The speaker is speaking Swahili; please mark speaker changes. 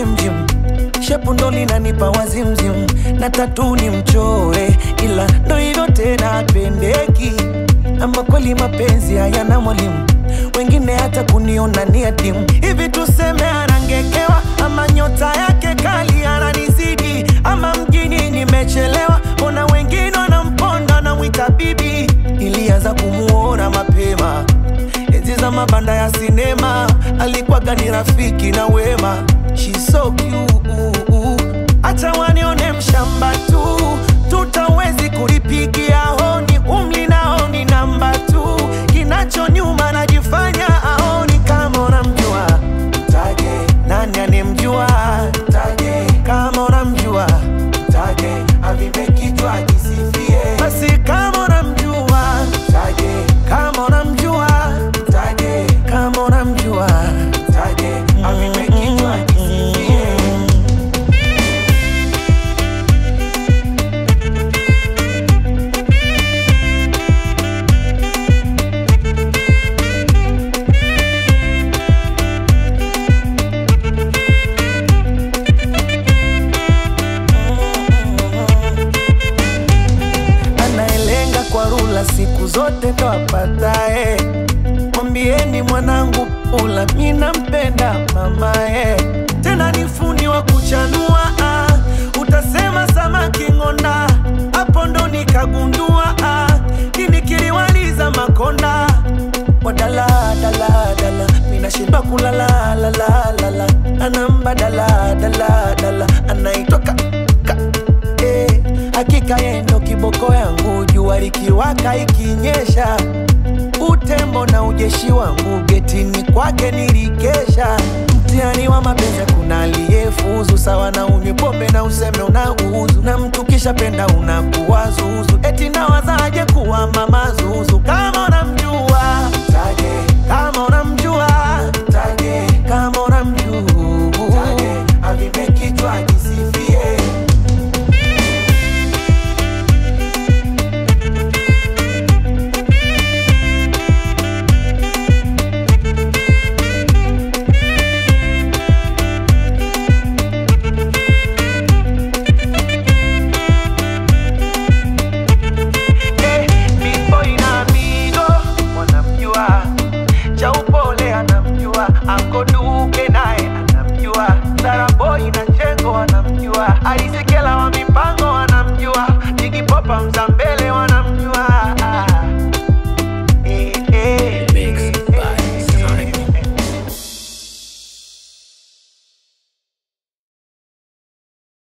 Speaker 1: jimjim shepu ndo linanipa wazimzim na tatu ni mchore ila ndo hivyo tena apendeki ama kweli mapenzi hayana mwalimu wengine hata kuniona ni adimu hivi tuseme anangekewa ama nyota yake kali ananizidi ama mjini nimechelewa mbona wengine wanamponda namwita bibi ilianza kumuona mapema enzi za mabanda ya sinema alikuwaga ni rafiki na wema She's so cute. Acha wanione mshamba tu tutawezi kulipigia honi umli naoni namba tu kinacho nyuma najifanya aoni kama unamjua mtaje nani anemjua mtaje kama unamjua mtaje avipe kichwa kisifie basi kama unamjua mtaje kama unamjua mtaje kama unamjua mtaje avipe kichwa kisifie anayelenga kwa rula siku zote twapatae. Mwambieni mwanangu pula, mi nampenda mamae, tena ni fundi wa kuchanua ah. Utasema samaki ng'onda, hapo ndo nikagundua ah. Kini kiliwaliza makonda wadala dala dala, minashindwa kulala la la la la, anamba dala dala dala, anaitwa ka, ka eh, hakika yeye ndo kiboko yangu, jua likiwaka ikinyesha, utembo na ujeshi wangu getini kwake nilikesha. Mtihani wa mapenzi kuna aliyefuzu, sawa na unywe pombe na useme unauzu, na mtu kisha penda unakuwa zuzu, eti nawazaje kuwa mama zuzu kama unamjua mtaje, kama unamjua mtaje, kama unamjua mtaje, avipe kichwa kisifie Eh, Big Boy na Amigo wanamjua, cha upole anamjua, Anko Duke naye anamjua, Sara Boy na Chengo wanamjua, Alisekela wa mipango wanamjua, Jigi Popa Mzambele wanamjua